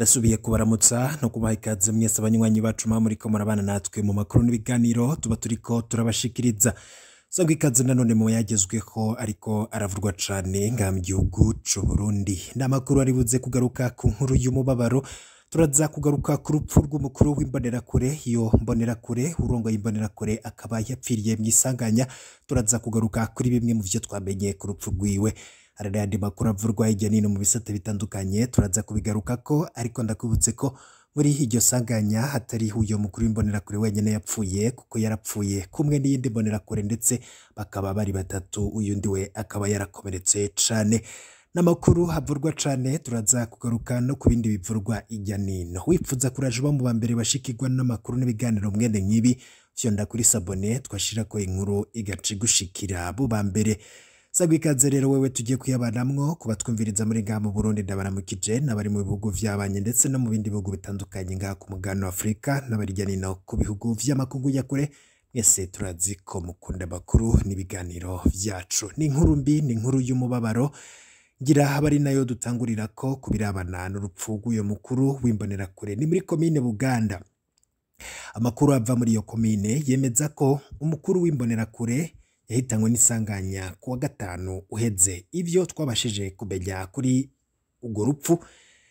ndasubiye kubaramutsa no kubaha ikaze mwese abanywanyi bacu mwa muriko murabana natwe mu makuru n'ibiganiro tuba turiko turabashikiriza sangwa ikaze nanone mu yagezweho ariko aravurwa cane ngaha mu gihugu c'uburundi ni amakuru ari buze kugaruka ku nkuru y'umubabaro turaza kugaruka ku rupfu rw'umukuru w'imbonerakure iyo mbonerakure urongoye imbonerakure akaba yapfiriye mu isanganya turaza kugaruka kuri bimwe mu vyo twamenye ku rupfu rwiwe hari n'ayandi makuru avurwa hirya no hino mu bisate bitandukanye turaza kubigarukako ariko ndakubutse ko muri iryo sanganya hatari uyo mukuru w'imbonerakure wenyine yapfuye kuko yarapfuye kumwe n'iyindi mbonerakure ndetse bakaba bari batatu uyundi we akaba yarakomeretse cane n'amakuru havurwa cane turaza kugaruka no ku bindi bivurwa hirya nino wipfuza kuraje uba mu ba mbere bashikirwa n'amakuru n'ibiganiro mwene nk'ibi vyonda kuri sabone twashirako inkuru igaca igushikira bo ba mbere sagwa ikaze rero wewe tugiye kuyabanamwo kuba twumviriza muri ngaha mu Burundi ndabaramukije n'abari mu bihugu vy'abanye ndetse no mu bindi bihugu bitandukanye ngaha ku mugabane wa Afurika n'abarirya nino ku bihugu vy'amakungu ya kure mwese turazi ko mukunda amakuru n'ibiganiro vyacu ni inkuru mbi ni inkuru y'umubabaro ngira aba ari nayo dutangurira ko kubirabana n'urupfu rw'uyo mukuru w'imbonerakure ni muri komine Buganda amakuru ava muri iyo komine yemeza ko umukuru w'imbonerakure yahitanywe n'isanganya ku wa gatanu uheze ivyo twabashije kumenya kuri urwo rupfu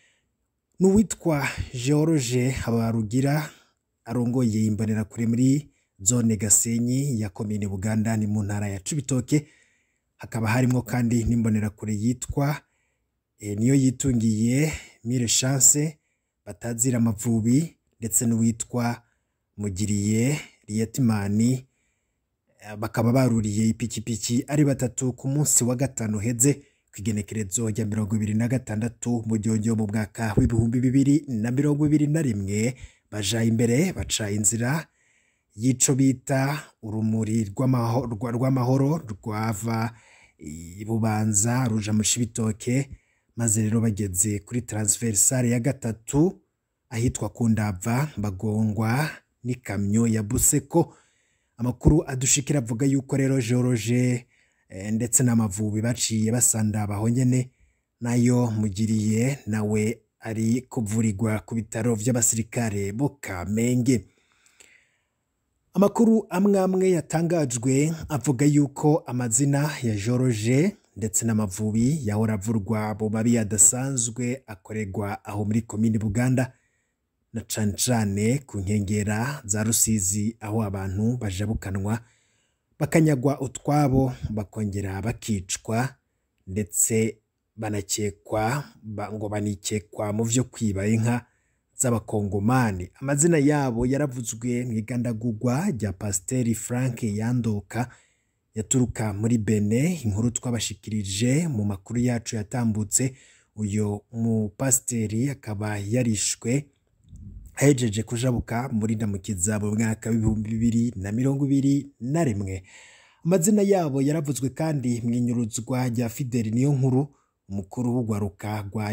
n'uwitwa George Habarugira arongoye imbonerakure muri zone Gasenyi ya komine Buganda ni mu ntara ya Cibitoke hakaba harimwo kandi n'imbonerakure yitwa e, niyo yitungiye Mire Chance batazira amavubi ndetse n'uwitwa Mugiriye Rietimani bakaba baruriye ipikipiki ari batatu ku munsi wa gatanu heze kw'igenekerezo rya mirongo ibiri na gatandatu mu gihogyo mu mwaka w'ibihumbi bibiri na mirongo ibiri na rimwe baja imbere baca inzira y'ico bita urumuri rw'amahoro rwava bubanza ruja mu cibitoke maze rero bageze kuri transversale ya gatatu ahitwa ku ndava bagongwa n'ikamyo ya buseko amakuru adushikira avuga yuko rero George ndetse n'amavubi baciye basanda aho nyene nayo mugiriye nawe ari kuvurirwa ku bitaro vy'abasirikare bo Kamenge amakuru amwe amwe yatangajwe avuga yuko amazina ya George ndetse n'amavubi yahora avurwa mu mabi adasanzwe akorerwa aho muri komini Buganda na cane cane ku nkengera za Rusizi aho abantu bajabukanwa bakanyagwa utwabo bakongera bakicwa ndetse banakekwa ngo banikekwa mu vyo kwiba inka z'abakongomani amazina yabo yaravuzwe mu igandagurwa rya Pasiteri Frank Yandoka yaturuka muri Bene inkuru twabashikirije mu makuru yacu yatambutse uyo mu pasiteri akaba yarishwe ahejeje kujabuka muri ndamukiza mu mwaka w'ibihumbi bibiri na mirongo ibiri na rimwe amazina yabo yaravuzwe kandi mu inyuruzwa rya Fideli niyo nkuru umukuru w'ugwaruka rwa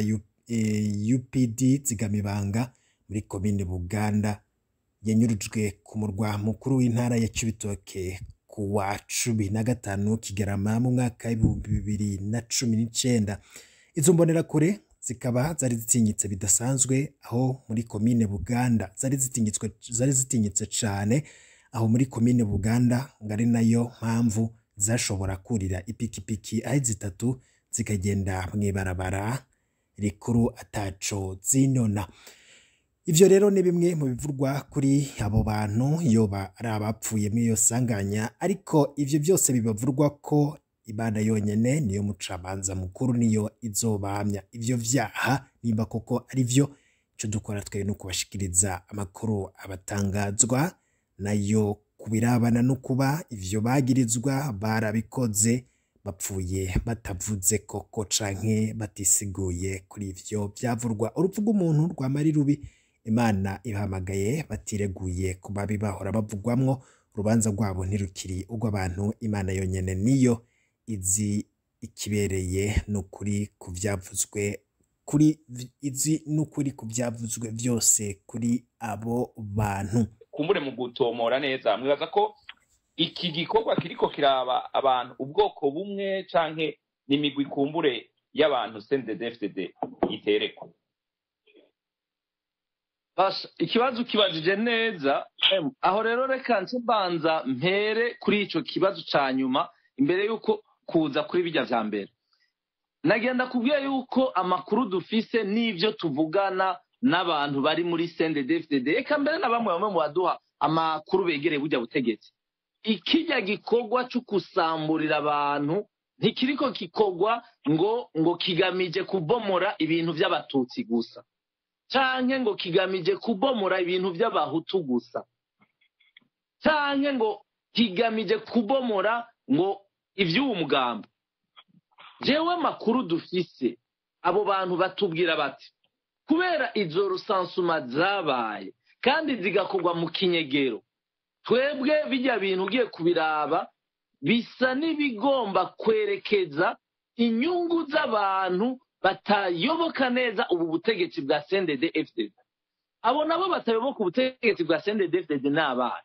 UPD Zigamibanga muri komine Buganda yanyurujwe ku murwa mukuru w'intara ya Cibitoke ku wa cumi na gatanu Kigarama mu mwaka w'ibihumbi bibiri na cumi n'icenda izo mbonerakure zikaba zari zitinyitse bidasanzwe aho muri komine Buganda zari zitinyitswe zari zitinyitse cane aho muri komine Buganda ngo ari nayo mpamvu zashobora kurira ipikipiki aho zitatu zikagenda mw'ibarabara rikuru ataco zinona ivyo rero ni bimwe mu bivurwa kuri abo bantu yoba ari abapfuye mw'iyo sanganya ariko ivyo byose bibavurwa ko Imana yonyene niyo mucamanza mukuru niyo izobamya ivyo vyaha nimba koko ari vyo ico dukora twebwe no kubashikiriza amakuru abatangazwa nayo kubirabana no kuba ivyo bagirizwa barabikoze bapfuye batavuze koko canke batisiguye kuri ivyo vyavurwa urupfu rw'umuntu rwamari rubi Imana ibahamagaye batireguye ku babi bahora bavugwamwo urubanza rwabo ntirukiri urw'abantu Imana yonyene niyo izi ikibereye n'ukuri ku byavuzwe kuri izi n'ukuri ku byavuzwe byose kuri abo bantu kumbure mu gutomora neza mwibaza ko iki gikorwa kiriko kiraba abantu ubwoko bumwe canke n'imigwi kumbure y'abantu CNDD-FDD iterekwa Basha, ikibazo ukibajije neza em, aho rero reka nce mbanza mpere kuri ico kibazo ca nyuma imbere y'uko kuza kuri bijya vya mbere nagenda kubwira yuko amakuru dufise n'ivyo tuvugana n'abantu bari muri CNDD-FDD eka mbere na bamwe bamwe mu baduha amakuru begereye burya butegetsi ikijya gikorwa cyo kusamburira abantu ntikiriko gikorwa ngo ngo kigamije kubomora ibintu by'abatutsi gusa canke ngo kigamije kubomora ibintu by'abahutu gusa canke ngo kigamije kubomora ngo ivy'uwo mugambi jewe amakuru dufise abo bantu batubwira bati kubera izo rusansuma zabaye kandi zigakorwa mu kinyegero twebwe bijya bintu ugiye kubiraba bisa n'ibigomba kwerekeza inyungu z'abantu batayoboka neza ubu butegetsi bwa sendede fdd abo nabo batayoboka ubutegetsi bwa sendede fdd ni abana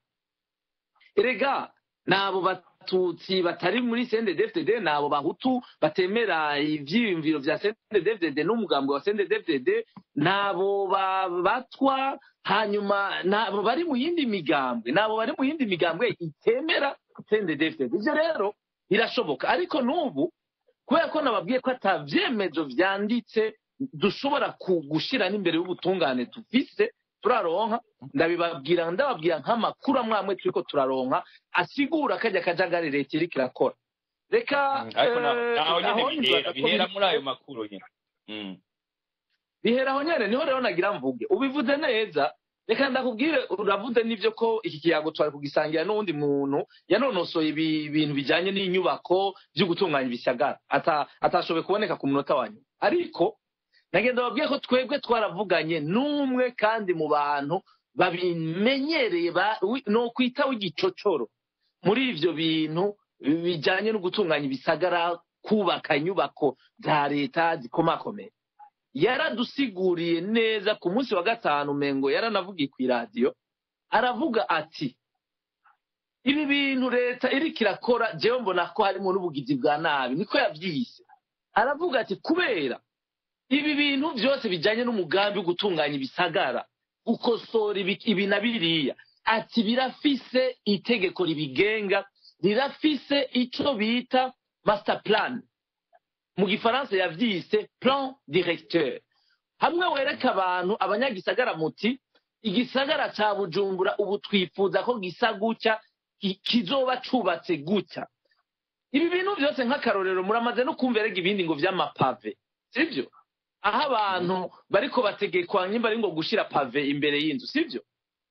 erega ni abo batutsi batari muri sendede fdd ni abo bahutu batemera ivyiyumviro vya sendede fdd n'umugambi wa sendede fdd ni abo ba- batwa hanyuma ni abo bari mu yindi migambwe ni abo bari mu yindi migambwe itemera sendede fdd ivyo rero birashoboka ariko n'ubu kubera ko nababwiye ko ata vyemezo vyanditse dushobora ku- gushira n'imbere y'ubutungane dufise turaronka ndabibabwira ndababwira nk'amakuru amwe amwe turiko turaronka asigura kajya kajagari leta iriko irakora reka ariko na- eh, naho nyene aho bihera nibaza ko bihera biri- muri ayo makuru nyene Mm. bihera aho nyene niho rero nagira mvuge ubivuze neza reka ndakubwire uravuze n'ivyo ko iki kiyago twari kugisangira n'uwundi muntu yanonosoye ibi- ibintu bijanye n'inyubako vyo gutunganya ibisagara ata- atashoboye kuboneka ku munota wa nyuma ariko nagenda babwiye ko twebwe twaravuganye n'umwe kandi mu bantu babimenyereye ba- wi- no kwita w'igicocoro muri ivyo bintu bijanye no gutunganya ibisagara kubaka inyubako za leta zikomakomeye yaradusiguriye neza ku munsi wa gatanu mengo yaranavugiye ku iradiyo aravuga ati ibi bintu leta iriko irakora jewe mbona ko harimo n'ubugizi bwa nabi niko yavyise aravuga ati kubera ibi bintu byose bijanye n'umugambi wo gutunganya ibisagara gukosora ibi ibi na biriya ati birafise itegeko ribigenga rirafise ico bita master plan mu gifaransa yavyise plan directeur hamwe wereka abantu abanyagisagara muti igisagara ca bujumbura ubu twifuza ko gisa gutya ki- kizoba cubatse gutya ibi bintu byose nk'akarorero muramaze no kumva erega ibindi ngo vy'amapave sivyo aho abantu bariko bategekwa nyimba ari ngo gushira pave imbere y'inzu sivyo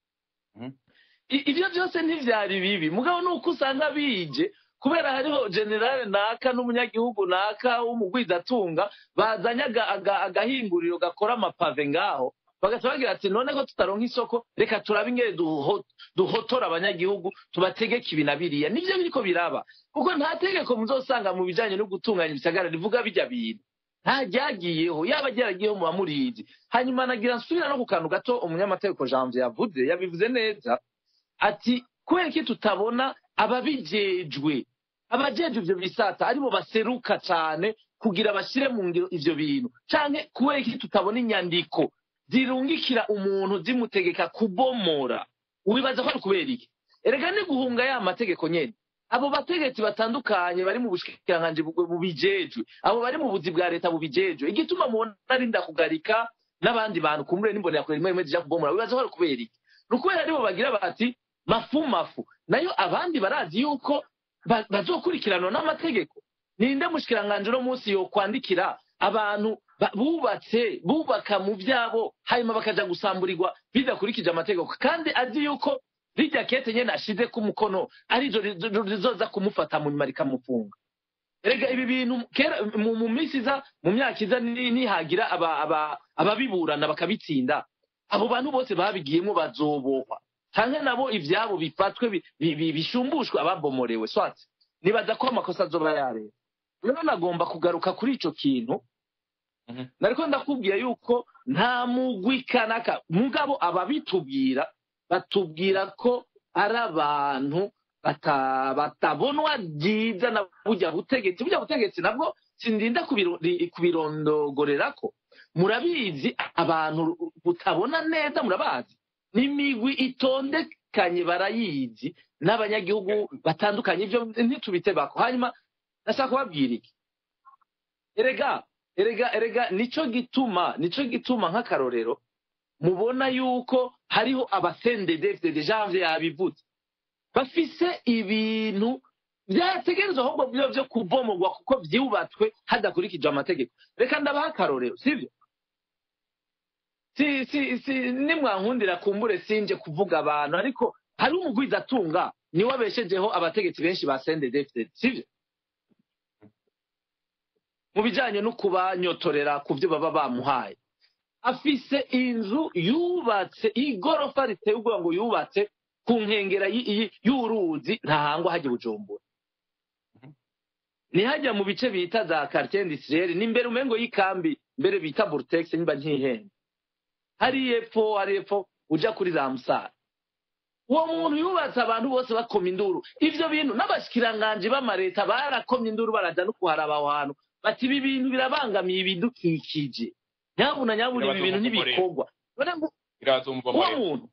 Mhm. I- ivyo byose ntivyari bibi mugabo nuko usanga bije kubera hariho generale naka n'umunyagihugu naka w'umugwizatunga bazanye aga- aga- agahinguriro gakora amapave ngaho bagaca bagira ati none ko tutaronka isoko reka turabe ingene duho- duhotora abanyagihugu tubategeke ibi na biriya nivyo biriko biraba kuko nta tegeko muzosanga mu bijanye no gutunganya ibisagara rivuga bijya bintu nta ryagiyeho yaba ryaragiyeho muba murizi hanyuma nagira nsubira no ku kantu gato umunyamategeko janvier yavuze yabivuze neza ati kubera iki tutabona ababijejwe abajejwe ivyo bisata aribo baseruka cane kugira bashyire mu ngiro ivyo bintu canke kubera iki tutabona inyandiko zirungikira umuntu zimutegeka kubomora ubibaza ko ari kubera iki erega ni guhunga ya mategeko nyene abo bategetsi batandukanye bari mu bushikiranganji bu- bubijejwe abo bari mu buzi bwa leta bubijejwe igituma mubona ari ndakugarika n'abandi bantu kumure n'imbonera kure rimwe rimwe zija kubomora wibaza ko ari kubera iki ni ukubera aribo bagira bati mafu mafu nayo abandi barazi yuko ba- bazokurikiranwa n'amategeko ninde mushikiranganje uno munsi yokwandikira abantu ba- bubatse bubaka mu byabo hanyuma bakaja gusamburirwa bidakurikije amategeko kandi azi yuko rijya kete nyene ashize ku mukono arizo rizo- rizoza kumufata mu nyuma rikamufunga erega ibi bintu kera mu, mu minsi iza mu myaka iza ni- nihagira aba- aba- ababiburana bakabitsinda abo bantu bose babigiyemo bazobohwa canke nabo ivyabo bifatwe bi- bi- bi- bishumbushwe ababomorewe swati nibaza ko amakosa azoba yareba rero nagomba kugaruka kuri ico kintu Mhm. nariko ndakubwira yuko nta mugwi kanaka mugabo ababitubwira batubwira ko ari abantu bata- batabonwa byiza na burya butegetsi burya butegetsi nabwo sindinda kubiro- ri- kubirondogorerako murabizi abantu mutabona neza murabazi n'imigwi itondekanye barayizi n'abanyagihugu batandukanye ibyo ntitubitebako hanyuma ndashaka kubabwira iki erega erega erega nico gituma nico gituma nk'akarorero mubona yuko hariho abasendedefide janvier yabivuze bafise ibintu byategerezwa ahubwo byo byo kubomogwa kuko byubatswe hadakurikijwe amategeko reka ndabaha akarorero sibyo si si si nimwankundira kumbure sinje kuvuga abantu ariko hari umugwizatunga niwe abeshejeho abategetsi benshi ba sendedefide sibyo mu bijyanye no kubanyotorera ku byo baba bamuhaye afise inzu yubatse igorofa riteye ubwoba ngo yubatse ku nkengera y- y- y'uruzi ntahangwa hajya bujumbura ntihajya mu bice bita za quartier industriel ni imbere umengo y'ikambi mbere bita burtex niba ntihenda hari epfo hari epfo uja kuri za musara uwo muntu yubatse abantu bose bakoma induru ivyo bintu n'abashikiranganji b'amareta barakomye induru baraja no kuharaba aho hantu bati ibi bintu birabangamiye ibidukikije nyabuna nyabuna ibi bintu ntibikorwa none ngo birazumva uwo muri muntu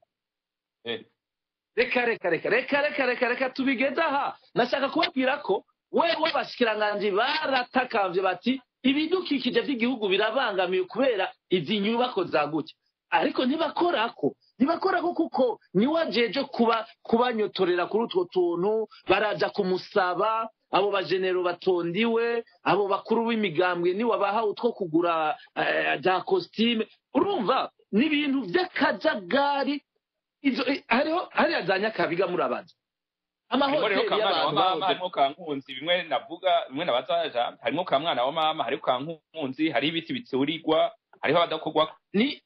Eh. reka reka reka reka reka reka reka tubigeze aha nashaka kubabwira ko we w'abashikiranganji baratakambye bati ibidukikije by'igihugu birabangamiye kubera izi nyubako zagutse ariko ntibakorako ntibakorako kuko niwe ajeje kuba kubanyotorera kuri utwo tuntu baraja kumusaba abo bajenero batondiwe abo bakuru b'imigambwe niwe abaha utwo kugura eh, za kositime urumva ni ibintu by'akajagari izo eh, hariho hariya za nyakabiga murabaza harimo rero amahoteli ka mwana wa y'abantu mama bahoze harimo ka nkunzi bimwe navuga bimwe nabazaja harimo ka mwana wa mama hariho ka nkunzi hariho ibiti biturirwa hariho abadakorwa ni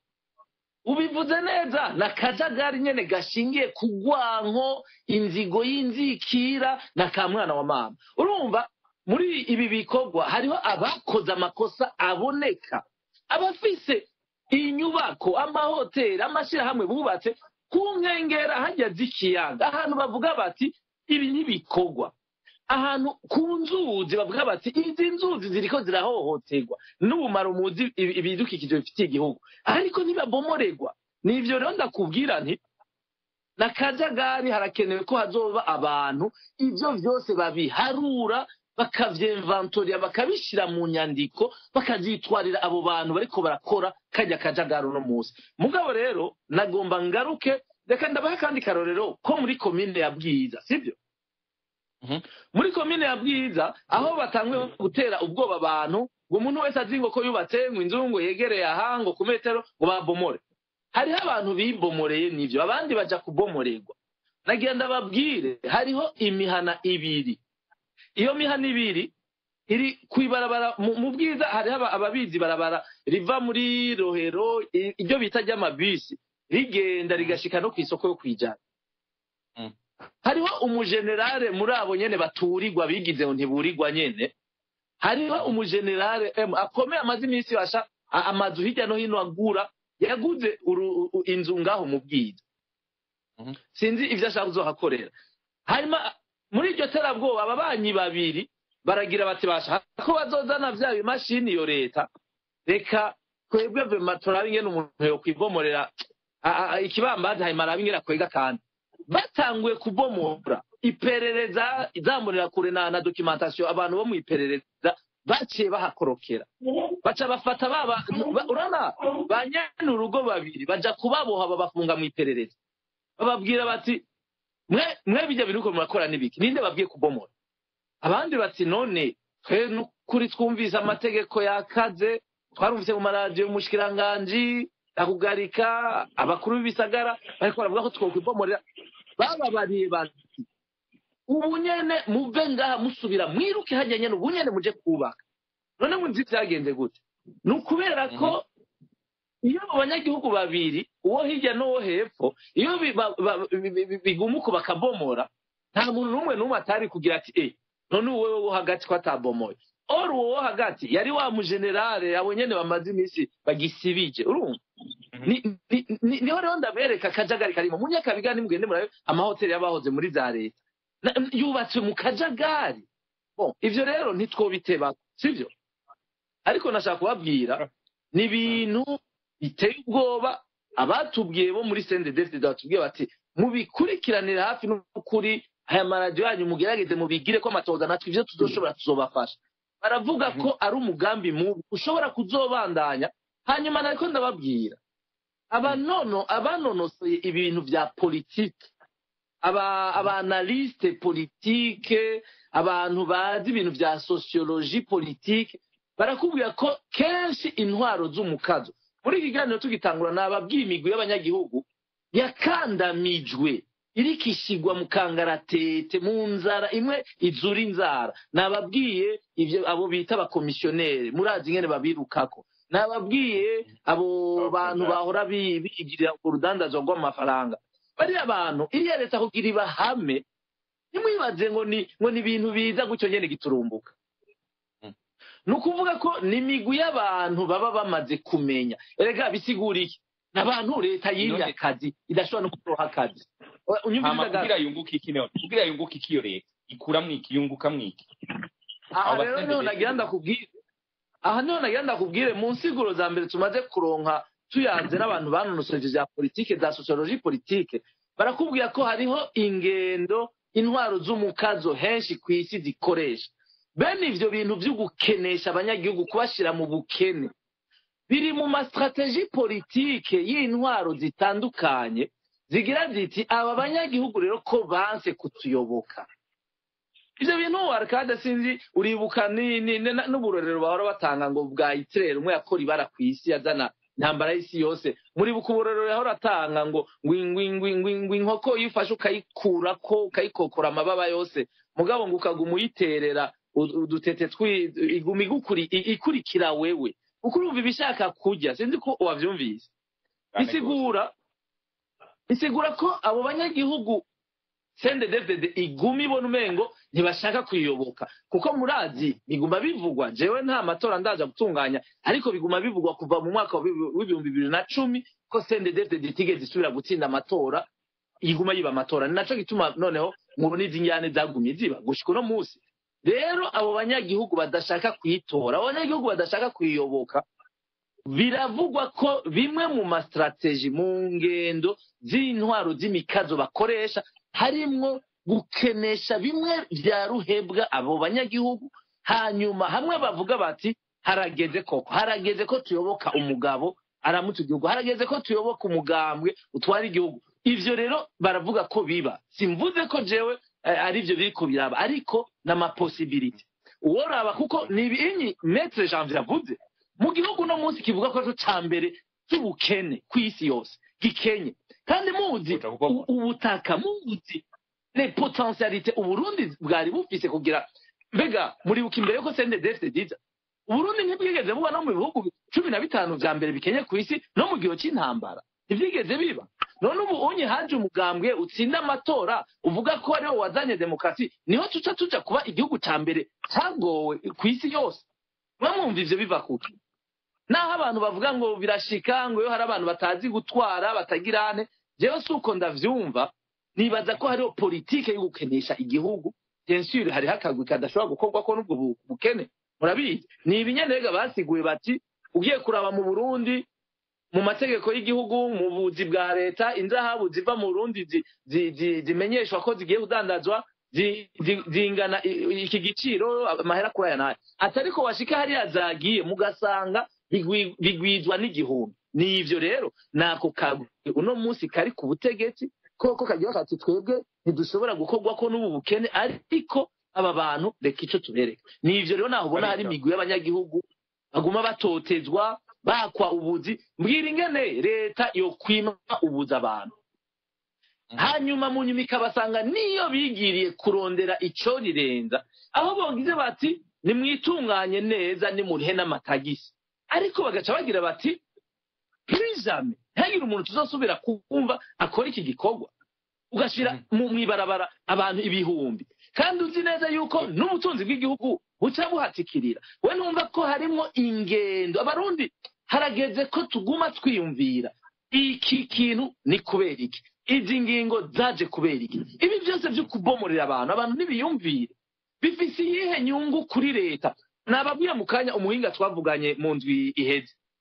ubivuze neza na kajagari nyene gashingiye ku rwanko inzigo y'inzikira na ka mwana wa mama urumva muri ibi bikorwa hariho abakoze amakosa aboneka abafise inyubako amahoteli amashyirahamwe bubatse ku nkengera hajya z'ikiyaga ahantu bavuga bati ibi ntibikorwa ahantu ku nzuzi bavuga bati izi nzuzi ziriko zirahohoterwa n'ubumara muzi ibi- ibidukikije bifitiye igihugu ariko ntibabomorerwa ni ivyo rero ndakubwira nti na kajagari harakenewe ko hazoba abantu ivyo vyose babiharura bakavyemvantorira bakabishira mu nyandiko bakazitwarira abo bantu bariko barakora kajya kajagari uno munsi mugabo rero nagomba ngaruke reka ndabaha kandi karorero ko muri komine ya bwiza sibyo Mhm. muri komine ya bwiza aho batanguye gutera ubwoba abantu ngo umuntu wese azi ngo ko yubatse ngo inzu ngo yegereye aha ngo ku metero ngo babomore hariho abantu bibomoreye n'ivyo abandi baja kubomorerwa nagira ndababwire hariho imihana ibiri iyo mihana ibiri iri kwibarabara mu mu bwiza hariho aba- ababizi barabara riva muri rohero i- iryo bita ry'amabisi rigenda rigashika no ku isoko yo kwijana Mm. hariho umujenerale muri abo nyene baturirwa bigize ngo ntiburirwa nyene hariho umujenerale em, akomeye amaze iminsi basha a- amazu hirya no hino agura yaguze uru- u- inzu ngaho mu bwiza Mhm. sinzi ivyo ashaka kuzohakorera hanyuma muri iryo terabwoba ababanyi babiri baragira bati basha ko bazozana vya bimashini iyo leta reka twebwe vema turabe ingene umuntu yokwibomorera a- a- ikibambazi hanyuma arabe ingene akwega kandi batanguye kubomora iperereza izamurira kure na, na documentation abantu bo mu iperereza baciye bahakorokera baca bafata baba ba- urana ba nyene urugo babiri baja kubaboha babafunga mu iperereza bababwira bati mwe mwe bijya biruko murakora n'ibiki ninde babwiye kubomora abandi bati none twe n'ukuri twumvise amategeko yakaze twarumvise mu maradiyo y'umushikiranganji akugarika abakuru b'ibisagara bariko baravuga ko twokwibomorera bababariye bati ubu nyene muve ngaha musubira mwiruke hajya nyene ubu nyene muje kubaka none muzi vyagenze gute ni ukubera ko iyo abo banyagihugu babiri uwo hirya n'uwo hepfo iyo bi- ba- ba- bi- bi- bi- bigumuka bakabomora nta muntu n'umwe n'umwe atari kugira ati e none uwo wo hagati ko atabomoye or uwo wo hagati yari wa mujenerale abo nyene bamaze iminsi bagisibije urumva ni- ni- ni- niho rero ndabereka akajagari karimo mu nyakabiga nimugende murabe amahoteli y'abahoze muri za leta Na- yubatswe mu kajagari bon ivyo rero ntitwobiteba sivyo ariko nashaka kubabwira ni ibintu biteye ubwoba abatubwiye bo muri sendedefite batubwiye bati mubikurikiranire hafi n'ukuri aya maradiyo yanyu mugerageze mubigire ko amatoza natwe ibyo tuzoshobora tuzobafasha baravuga ko ari umugambi mubi ushobora kuzobandanya hanyuma nariko ndababwira abanono abanonosoye ibintu bya politike aba abanaliste politike abantu bazi ibintu bya sociologie politique barakubwira ko kenshi intwaro z'umukazo muri iki kiganiro tugitangura nababwiye imigwi y'abanyagihugu yakandamijwe iriko ishigwa mu kangaratete mu nzara imwe izura inzara nababwiye ivyo abo bita abakomisiyoneri murazi ingene babirukako nababwiye abo bantu bahora bi- bigirira urudandazwa rw'amafaranga bariya bantu iriya leta kugira ibahame ntimwibaze ngo ni ngo ni ibintu biza gutyo nyene giturumbuka ni ukuvuga ko ni imigwi y'abantu baba bamaze kumenya erega bisigura iki ni abantu leta yiriye None- akazi idashobora no kuroha akazi unyumviriza hama gato kugira yunguke iki none kugira yunguke iki iyo leta ikura mwiki yunguka mwiki aha abo rero basende niho leta nagira ndakubwire aha niho nagira ndakubwire mu nsiguro za mbere tumaze kuronka tuyanze n'abantu banonosoje bya politike za sociologie politike barakubwira ko hariho ingendo intwaro z'umukazo henshi ku isi zikoresha bene ivyo bintu vyo gukenesha abanyagihugu kubashira mu bukene biri mu mastrategie politike y'intwaro zitandukanye zigira ziti aba banyagihugu rero ko banse kutuyoboka ivyo bintu arikade sinzi uribuka ni- ni- ni- n'uburorero bahora batanga ngo bwa itirere umwe yakora ibara ku isi yazana intambara y'isi yose muribuka uburorero yahora atanga ngo ngwi ngwi ngwi ngwi ngwi inkoko iyo ufashe ukayikurako ukayikokora amababa yose mugabo ngo ukaguma uyiterera u- udutete twi iguma igukuri i- ikurikira wewe kuko urumva ibishaka kurya sinzi ko wavyumvise bisigura bisigura ko abo banyagihugu sende david iguma ibona umengo ntibashaka kuyiyoboka kuko murazi biguma bivugwa jewe nta matora ndaza gutunganya ariko biguma bivugwa kuva mu mwaka wa bibi- w'ibihumbi bibiri na cumi ko sende david itigeze isubira gutsinda amatora iguma yiba amatora ni naco gituma noneho mubona izi njyane zagumye ziba gushika uno munsi rero abo banyagihugu badashaka kuyitora abo banyagihugu badashaka kuyiyoboka biravugwa ko bimwe mu masitrategi mu ngendo z'intwaro z'imikazo bakoresha harimwo gukenesha bimwe bya ruhebwa abo banyagihugu hanyuma hamwe bavuga bati harageze koko harageze ko tuyoboka umugabo aramutse igihugu harageze ko tuyoboka umugambwe utwara igihugu ivyo rero baravuga ko biba simvuze ko jewe eh, ari byo biri kubiraba ariko n'amaposibiliti uworaba kuko ni ibinyi metre janvier avuze mu gihugu no munsi kivuga ko cyo ca mbere cy'ubukene ku isi yose gikenye kandi muzi Kuja kuko- u- ubutaka muzi le potentialite uburundi bwari bufise kugira mbega muribuka imbere yuko sende defite diza uburundi ntibwigeze buba no mu bihugu cumi na bitanu vya mbere bikenye ku isi no mu gihe cy'intambara ntibyigeze biba none ubu unye haje umugambwe utsinda amatora uvuga ko ariwo wazanye demokarasi niho tuca tuja kuba igihugu ca mbere cagowe ku isi yose mwamwumva ivyo biva kuki naho abantu bavuga ngo birashika ngo iyo hari abantu batazi gutwara batagirane jewe si uko ndavyumva nibaza ko hariho politike yo gukenesha igihugu bien hariho akagwi kadashobora gukorwako n'ubwo bu- bukene murabizi ni ibinyanega basiguye bati ugiye kuraba mu burundi mu mategeko y'igihugu mu buzi bwa leta inzahabu ziva mu burundi zi- zi- zi- zimenyeshwa ko zigiye kudandazwa zi- zi- zingana i- iki giciro amahera kuri aya n'aya atari ko washika hariya zagiye mugasanga bigwi- bigwizwa n'igihumbi ni ivyo rero nako kagwi uno munsi kari ku butegetsi koko kagira kati twebwe ntidushobora gukorwako n'ubu bukene ariko aba bantu reka ico tubereke ni ivyo rero naho ubona hari imigwi y'abanyagihugu baguma batotezwa bakwa ubuzi mbwira ingene leta yokwima ubuza abantu hanyuma mu nyuma ikabasanga niyo bigiriye kurondera ico rirenza aho bogize bati nimwitunganye neza nimurihe n'amatagisi ariko bagaca bagira bati prizame ntihagire umuntu tuzosubira kumva akora iki gikorwa ugashira mu mwibarabara abantu ibihumbi kandi uzi neza yuko n'ubutunzi bw'igihugu buca buhatikirira we numva ko harimwo ingendo abarundi harageze ko tuguma twiyumvira iki kintu ni kubera iki izi ngingo zaje kubera iki ibi byose byo kubomorera abantu abantu ntibiyumvire bifise iyihe nyungu kuri leta nababwiye mu kanya umuhinga twavuganye mu ndwi iheze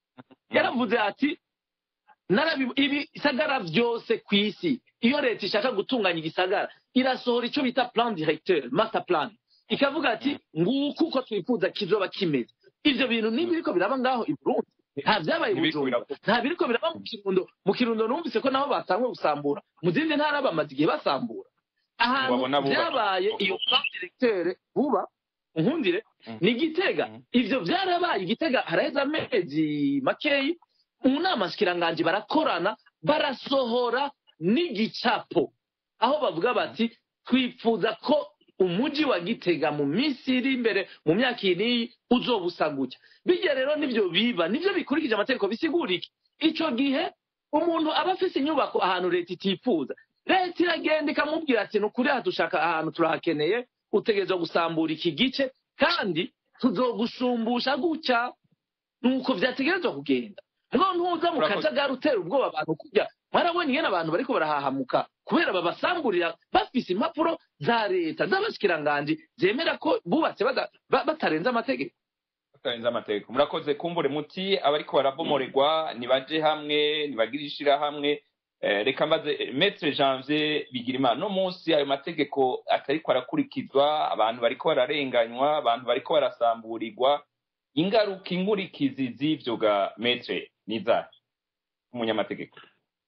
yaravuze ati narabi- ibisagara byose ku isi iyo leta ishaka gutunganya igisagara irasohora icyo bita plan directeur master plan ikavuga ati nguku uko twifuza kizoba kimeze ivyo bintu nibiriko biraba ngaho i burundi nta vyabaye i Ntibiriko bujumbura birakorwa. nta biriko biraba mu kirundo mu kirundo numvise ko nabo batanguye gusambura mu zindi ntara bamaze igihe basambura ahantu Wabona bubatse. vyabaye iyo plan directeur vuba nkundire Mm. ni igitega Mm. ivyo vyarabaye igitega haraheze amezi makeyi mu nama nshikiranganji barakorana barasohora n'igicapo aho bavuga bati twifuza ko umuji wa gitega mu minsi iri imbere mu myaka iyi n'iyi uzoba usa gutya bijya rero nivyo biba nivyo bikurikije amategeko bisigura iki ico gihe umuntu aba afise inyubako ahantu leta itifuza leta iragenda ikamubwira ati ni ukuri aha dushaka ahantu turahakeneye utegerezwa gusambura iki gice kandi tuzogushumbusha gutya nuko vyategerezwa kugenda mugabo ntuza mu Urakoze. kajagari utera ubwoba abantu kurya mwarabonye ingene abantu bariko barahahamuka kubera babasamburira bafise impapuro za leta z'abashikiranganji zemera ko bubatse bada- ba- batarenze amategeko batarenze amategeko murakoze kumbure muti abariko barabomorerwa nibaje hamwe nibagire ishirahamwe Eh, reka mbaze eh, maître janvier bigirimana no munsi ayo mategeko atariko arakurikizwa abantu bariko bararenganywa abantu bariko barasamburirwa ingaruka inkurikizi z'ivyo ga maître nizahe umunyamategeko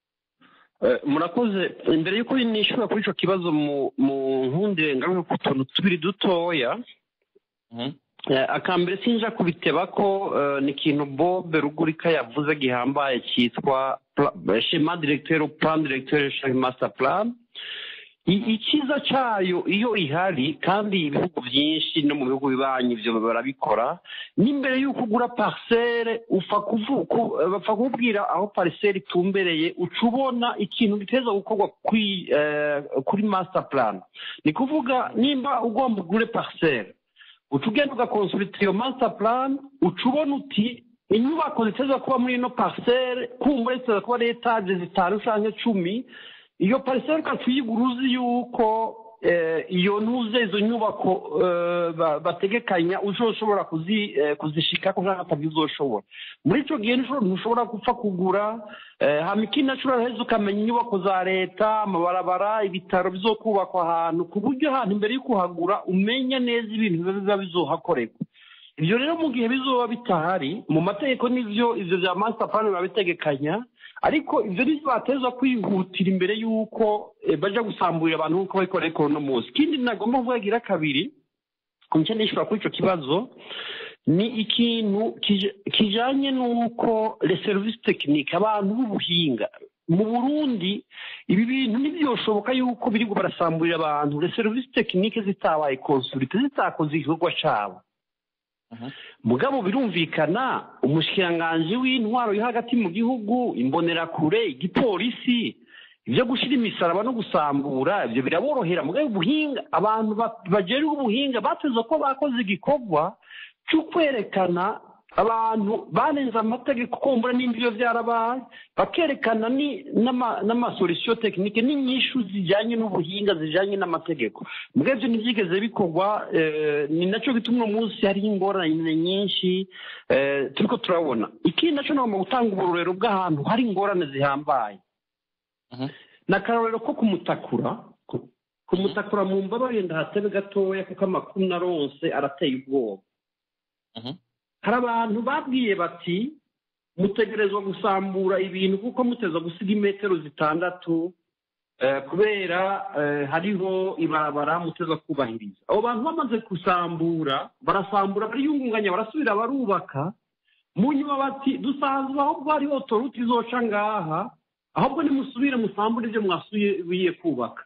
Eh, murakoze imbere y'uko nishura kuri ico kibazo mu mu nkundire ngaruke ku tuntu tubiri dutoya Mhm. Eh, akambere sinja kubiteba ko eh, ni ikintu bob rugurika yavuze gihambaye cyitwa pla- schema directeur plan directeur chaque master plan I- icyiza cyayo iyo ihari kandi ibihugu byinshi no mu bihugu bibanyi ibyo barabikora n'imbere y'uko ugura parcelle upfa kuvu- ku- bapfa kubwira aho parcelle itumbereye uca ubona ikintu giteza gukorwa kuri eh, kuri master plan ni kuvuga nimba ugomba ugure parcelle uca ugenda ugakonsulita iyo master plan uca ubona uti inyubako ziteza kuba muri ino parcelle kumbura ziteza kuba ari etaje zitanu canke cumi iyo parcelle ukaca uyigura uzi yuko eh, iyo ntuze izo nyubako eh, ba- bategekanya uzoshobora kuzi eh, kuzishikako canke atabyo uzoshobora muri ico gihe ntushobora- ntushobora gupfa kugura eh, hama ikindi naco uraheza ukamenya inyubako za leta amabarabara ibitaro bizokubakwa ahantu ku buryo ahantu imbere yo kuhagura umenya neza ibintu biba biba bizohakorerwa ibyo rero mu gihe bizoba bitahari mu mategeko n'ivyo ivyo vya master plan biba bitegekanya ariko ivyo ni bateza kwihutira imbere y'uko eh, baja gusamburira abantu nk'uko bariko barabikora uno munsi ikindi nagomba kuvugira kabiri nce nishura kuri ico kibazo ni ikintu kija- kijanye n'uko les services techniques abantu b'ubuhinga mu burundi ibi bintu ntibyoshoboka yuko biri barasamburira abantu les services techniques zitabaye consulite zitakoze igikorwa cabo mugabo birumvikana umushikiranganji w'intwaro yo hagati mu gihugu imbonerakure igipolisi ibyo gushyira imisaraba no gusambura ibyo biraborohera mugabo ubuhinga abantu ba- bajejwe ubuhinga bateze ko bakoze igikorwa cyo kwerekana abantu barenze amategeko kumbura n'indi iyo byarabaye bakerekana ni- n'ama- n'amasolisiyo tekinike n'inyishu zijyanye n'ubuhinga zijyanye n'amategeko mbwa ibyo ntibyigeze bikorwa eh, ni nacyo gituma uno munsi hariho ingorane nyinshi eh, turiko turabona ikindi nacyo nagomba gutanga uburorero bw'ahantu hari ingorane zihambaye Mhm. ni akarorero ko kumutakura ku- kumutakura mu mbabarire ndahatebe gatoya kuko amakuru naronse arateye ubwoba Mhm. hari abantu babwiye bati mutegerezwa gusambura ibintu kuko muteza gusiga imetero zitandatu eh, kubera eh, hariho ibarabara muteza kubahiriza abo bantu bamaze gusambura barasambura bariyungunganya barasubira barubaka mu nyuma bati dusanzwe ahubwo hariho toruti izoca ngaha ahubwo nimusubire musambure ibyo mwasubiye kubaka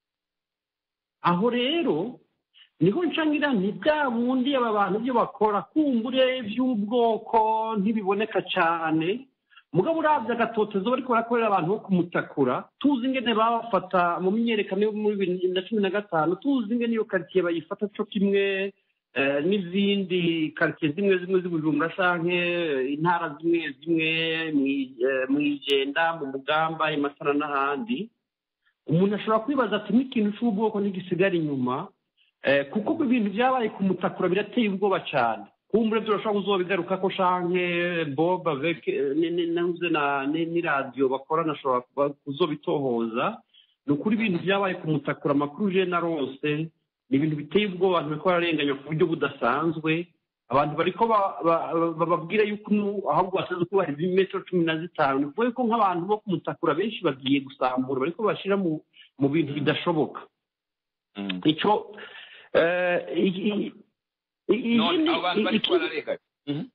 aho rero niho ncangira nti bwa bundi aba bantu ibyo bakora kumbure by'ubwoko ntibiboneka cyane mugabo urabye agatotezo bariko barakorera abantu bo kumutakura tuzi ingene babafata mu myiyerekano yo muri bibiri na cumi na gatanu tuzi ingene iyo karitsiye bayifata co kimwe eh, n'izindi karitsiye zimwe zimwe z'ubujumbura canke eh, intara zimwe zimwe mwi- eh, mw'ijenda mu mugamba i masara n'ahandi umuntu ashobora kwibaza ati n'ikintu c'ubwoko ntigisigara inyuma Eh, kuko ibintu byabaye kumutakura birateye ubwoba cyane kumbure turashobora kuzobigaruka ko shanke bob avec ni- ni- navuze na ni- n'iradiyo bakora nashobora kuba- kuzobitohoza ni ukuri ibintu byabaye ku mutakura amakuru je na rose ni ibintu biteye ubwoba abantu bariko bararenganya ku buryo budasanzwe abantu bariko ba- ba- ba- bababwira yuko nu- ahubwo basanzwe kubahiriza imetero cumi na zitanu ni ukuvuga ko nk'abantu bo ku mutakura benshi bagiye gusambura bariko bashira mu mu bintu bidashoboka Mm. icyo eh, i- i- i- none ikindi- abo bantu i- bariko ikindi- bararenganywa Mhm.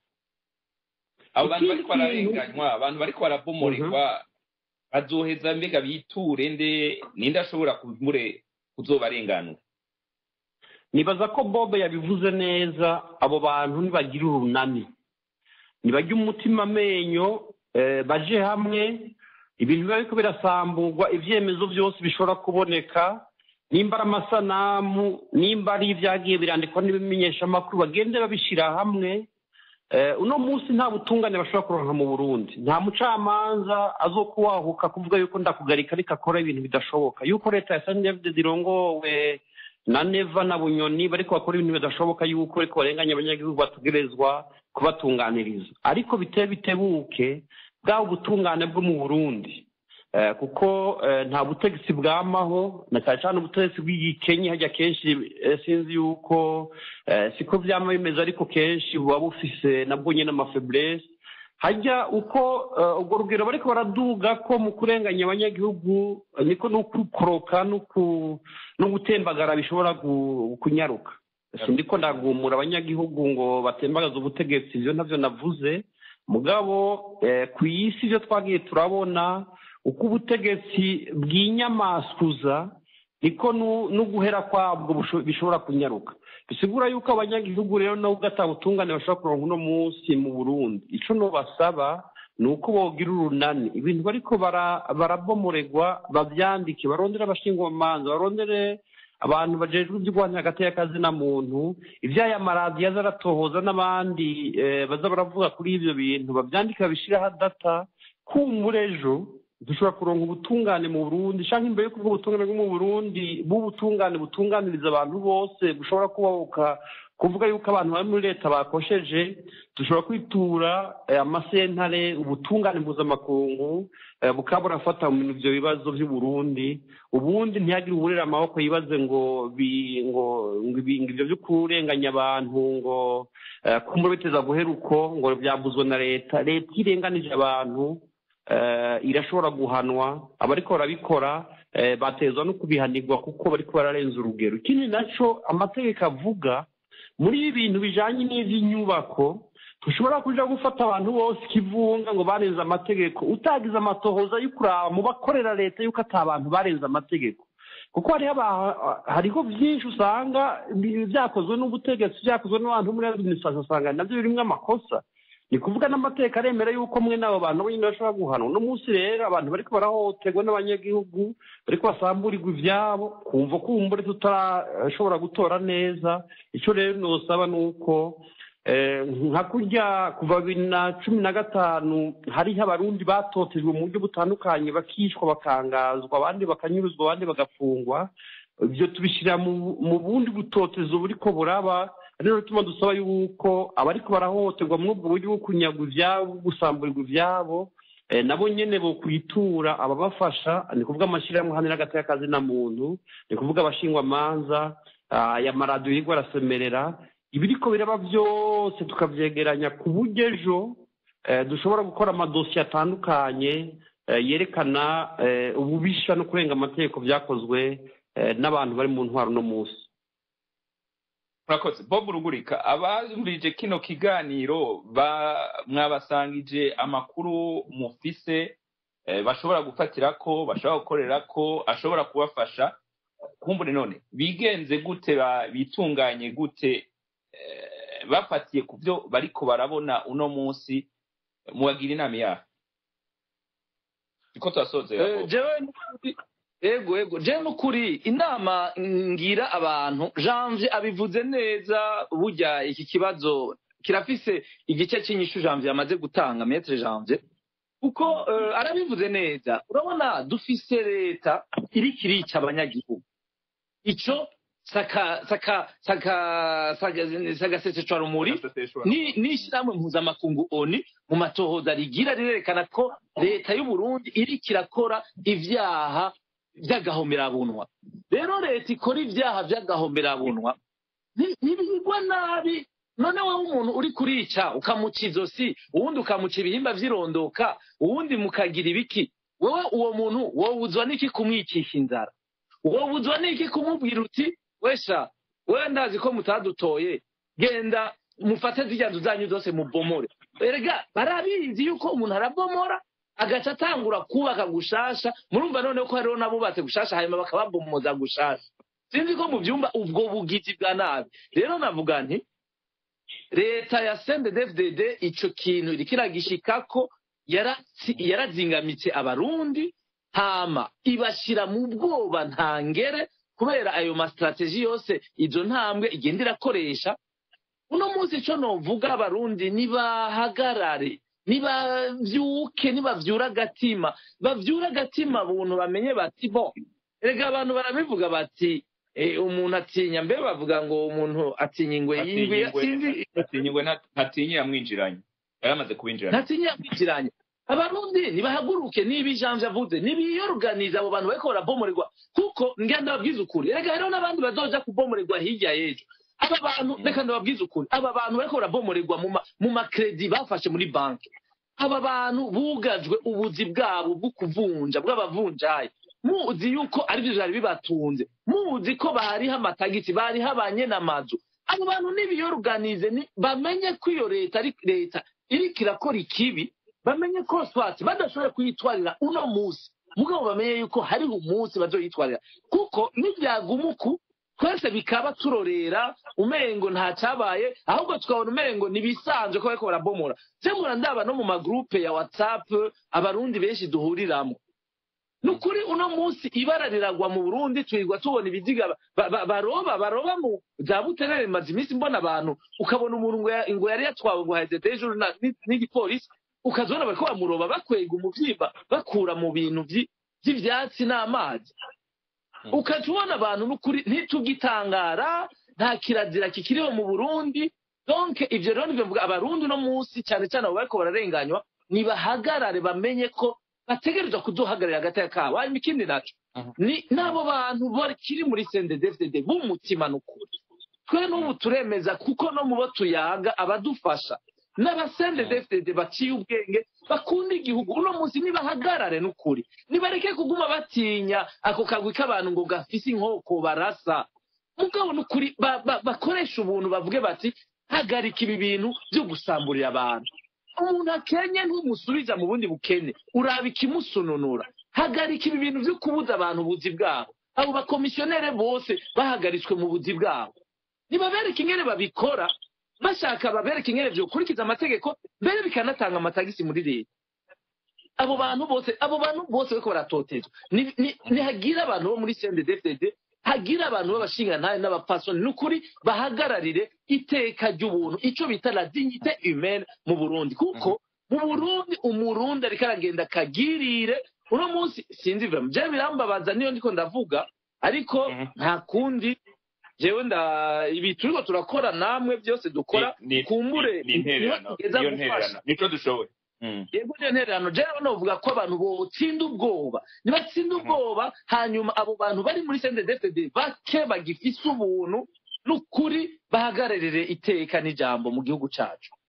abo bantu Ikindi bariko bararenganywa abantu bariko barabomorerwa bazoheza mbega biture nde ninde ashobora kumure kuzobarenganura nibaza ko bob yabivuze neza abo bantu nibagira urunani nibajya umutima amenyo eh, baje hamwe ibintu biba biriko birasamburwa ibyemezo byose bishobora kuboneka nimba ari amasanamu nimba ari ibyagiye birandikwa n'ibimenyeshamakuru bagende babishyira hamwe Eh, uno munsi nta butungane bashobora kuronka mu burundi nta mucamanza azokuwahuka kuvuga yuko ndakugarika ariko akora ibintu bidashoboka yuko leta ya sanidevide zirongowe na neva na bunyoni bariko bakora ibintu bidashoboka yuko ariko barenganya abanyagihugu bategerezwa kubatunganiriza ariko biteye bitebuke bwaba ubutungane bwo mu burundi Eh, kuko eh, nta butegetsi bwamaho na cyane cyane ubutegetsi bw'igikenye hajya kenshi eh, sinzi yuko eh, siko byama bimeze ariko kenshi buba bufise nabwo nyine amafeblese hajya uko eh, urwo rugero bariko baraduga ko mu kurenganya abanyagihugu eh, niko no kukoroka no ku- no gutembagara bishobora gu- kunyaruka sindiko ndagumura abanyagihugu ngo batembagaze ubutegetsi ibyo ntabyo navuze mugabo eh, ku isi ibyo twagiye turabona uko ubutegetsi bw'inyamaswa niko nu- n'uguhera kwabwo busho- bishobora kunyaruka bisigura yuko abanyagihugu rero nabo ubutungane bashobora kuronka uno munsi mu burundi ico nobasaba ni uko bogira urunani ibintu bariko bara- barabomoregwa bavyandike barondere abashingwamanza barondere abantu bajejwe iby'urwanya hagati y'akazi na muntu iby'aya maradiyo aza aratohoza n'abandi eh, baza baravuga kuri ibyo bintu babyandike babishyiraho data kumbura ejo dushobora kuronka ubutungane mu burundi cyangwa imbere yo kuvuga ubutungane bwo mu burundi bw'ubutungane butunganiriza abantu bose bushobora kubabuka kuvuga yuko abantu bari muri leta bakosheje dushobora kwitura eh, amasentare ubutungane mpuzamakungu eh, bukaba burafata mu bintu ibyo bibazo by'uburundi ubundi ntihagire uburera amaboko yibaze ngo bi- ngo ngo ibi- ngo ibyo byo kurenganya abantu ngo eh, kumbura biteza guhera uko ngo byabuzwe na leta leta iyo irenganije abantu eh, irashobora guhanwa abariko barabikora eh, batezwa no kubihanirwa kuko bariko bararenza urugero ikindi naco amategeko avuga muri ibi bintu bijanye n'ivy'inyubako tushobora kuja gufata abantu bose ikivunga ngo barenze amategeko utagize amatohoza yo kuraba mu bakorera leta yuko ata bantu barenze amategeko kuko hariho aba- hariho byinshi usanga bi- byakozwe n'ubutegetsi byakozwe n'abantu muri administration usanga nabyo birimwo amakosa ni kuvuga n'amateka aremera yuko mwe n'abo bantu bo nyine bashobora guhanwa uno munsi rero abantu bariko barahohoterwa n'abanyagihugu bariko basamburirwa ivyabo kumva kumbure tutarashobora gutora neza ico rero nosaba ni uko eh, nka kurya kuva bibiri na cumi na gatanu hariho abarundi batotejwe mu buryo butandukanye bakicwa bakangazwa abandi bakanyuruzwa abandi bagafungwa ibyo tubishyira mu mu bundi butotezo buriko buraba rero bituma dusaba yuko abariko barahohoterwa muri ubwo buryo bwo kunyagwa ivyabo gusamburirwa ivyabo eh, nabo nyene bo kwitura ababafasha ni kuvuga amashyirahamwe hano n'agati y'akazi na muntu ni kuvuga abashingwamanza ah, aya maradiyo yirwa arasemerera ibiriko biraba byose tukavyegeranya ku buryo ejo eh, dushobora gukora amadosiye atandukanye eh, yerekana eh, ububisha no kurenga amategeko vyakozwe eh, n'abantu bari mu ntwaro uno munsi murakoze bob rugurika abumvirije kino kiganiro ba- mwabasangije amakuru mufise eh, bashobora gufatirako bashobora gukorerako ashobora kubafasha kumbure none bigenze gute ba- bitunganye gute eh, bafatiye ku byo bariko barabona uno munsi mubagira inama yaho niko turasozera Eh, Bob. jewe n'ukuri- ego ego jewe n'ukuri inama ngira abantu janvier abivuze neza burya iki kibazo kirafise igice cy'inyishu janvier yamaze gutanga metre janvier kuko eh, arabivuze neza urabona dufise leta iriko irica abanyagihugu ico saka saka saka saka sagaseseshwa rumuri ni n'ishyirahamwe mpuzamakungu oni mu matohoza rigira rirerekana ko leta y'u Burundi iriko irakora ivyaha vy'agahomerabunwa rero leta ikora ivyaha vy'agahomerabunwa ni- ntibigwa nabi none wowe umuntu uri kurica ukamuca izosi uwundi ukamuca ibihimba vy'irondoka uwundi mukagira ibiki wowe uwo muntu wowuzwa n'iki kumwicisha inzara wowuzwa n'iki kumubwira uti wesha wewe ndazi ko mutadutoye genda mufate zirya nzu zanyu zose mubomore erega barabizi yuko umuntu arabomora agaca atangura kubaka gushasha murumva noneho ko hariho n'abubatse gushasha hanyuma bakababomoza gushasha sinzi ko mu byumba ubwo bugizi bwa nabi rero navuga nti leta ya sendedefded ico kintu iriko iragishikako yaratsi- yarazingamitse abarundi hama ibashira mu bwoba ntangere kubera ayo masitrategi yose izo ntambwe igenda irakoresha uno munsi ico novuga abarundi nibahagarare nibavyuke nibavyura agatima bavyura agatima buntu bamenye bati bo erega abantu barabivuga bati eh, umuntu atinya mbe bavuga ngo umuntu atinya ingwe y'ingwe sinzi atinyingwe ntatinye yamwinjiranye yaramaze kubinjirana ntatinya kwinjiranya abarundi nibahaguruke niba ijambo avuze nibiyoruganiza abo bantu bariko barabomorerwa kuko ngira ndababwiza ukuri erega hariho n'abandi bazoja kubomorerwa hirya y'ejo aba bantu reka ndababwiza ukuri aba bantu bariko barabomorerwa mu ma- mu makredi bafashe muri banki aba bantu bugajwe ubuzi bwabo bwo kuvunja bw'abavunjayi muzi yuko aribyo vyari bibatunze muzi ko bariho amatagisi bariho abanyenamazu abo bantu nibiyoruganize ni- bamenye ko iyo leta ari leta iriko irakora ikibi bamenye ko swati badashoboye kuyitwarira uno munsi mugabo bamenye yuko hariho umunsi bazoyitwarira kuko nibyaguma uku twese bikaba turorera umengo nta cyabaye ahubwo tukabona umengo nibisanzwe ko bariko barabomora semura ndaba no mu magurupe ya whatsapp abarundi benshi duhuriramo ni ukuri uno munsi ibara riragwa mu burundi turirwa tubona ibiziga ba- ba- baroba baroba mu za buterere maze iminsi mbona abantu ukabona umuntu ngo ya- ngo yari yatwawe ngo haheze hejuru na- ni- n'igipolisi ukazibona bariko bamuroba bakwega umuvyimba bakura mu bintu vyi- vy'ivyatsi n'amazi ukaca ubona abantu n'ukuri ntitugitangara nta kirazira kikiriho mu burundi donc ivyo rero nivyo mvuga abarundi uno munsi cyane cyane abo bariko bararenganywa nibahagarare bamenye ko bategerezwa kuduhagararira agateka kabo hanyuma ikindi naco Mhm. ni n'abo bantu bakiri muri sendedefded b'umutima n'ukuri twe n'ubu turemeza kuko no mu bo tuyaga abadufasha n'abasendedefded baciye ubwenge bakunda igihugu uno munsi nibahagarare n'ukuri nibareke kuguma batinya ako kagwi k'abantu ngo gafise inkoko barasa mugabo n'ukuri ba- ba- bakoresha ubuntu bavuge bati hagarika ibi bintu byo gusamburira abantu umuntu akenye ntumusubiza mu bundi bukene uraba ikimusununura hagarika ibi bintu byo kubuza abantu ubuzi bwabo abo bakomisiyonere bose bahagaritswe mu buzi bwabo nibabereke ingene babikora bashaka babereke ingene vyokurikiza amategeko mbere bikanatanga amatagisi muri leta abo bantu bose abo bantu bose bariko baratotezwa Ni- ni- nihagira abantu bo muri cndfdd hagira abantu b'abashingantahe n'abapasoni ni ukuri bahagararire iteka ry'ubuntu ico bita la dignité humaine mu burundi kuko mu burundi umurundi ariko aragenda akagirire uno munsi sinzi vrema jewe birambabaza niyo ndiko ndavuga ariko Mhm. nta kundi jewe nda ibi turiko turakora namwe byose dukora Ni- ni- kumbure ni intererano tugeza niyo gufasha ntererano nico dushoboye Mm. yego niyo ntererano jewe novuga ko abantu botsinda ubwoba nibatsinda ubwoba hanyuma abo bantu bari muri sendedefd bake bagifise ubuntu n'ukuri bahagararire iteka n'ijambo mu gihugu cacu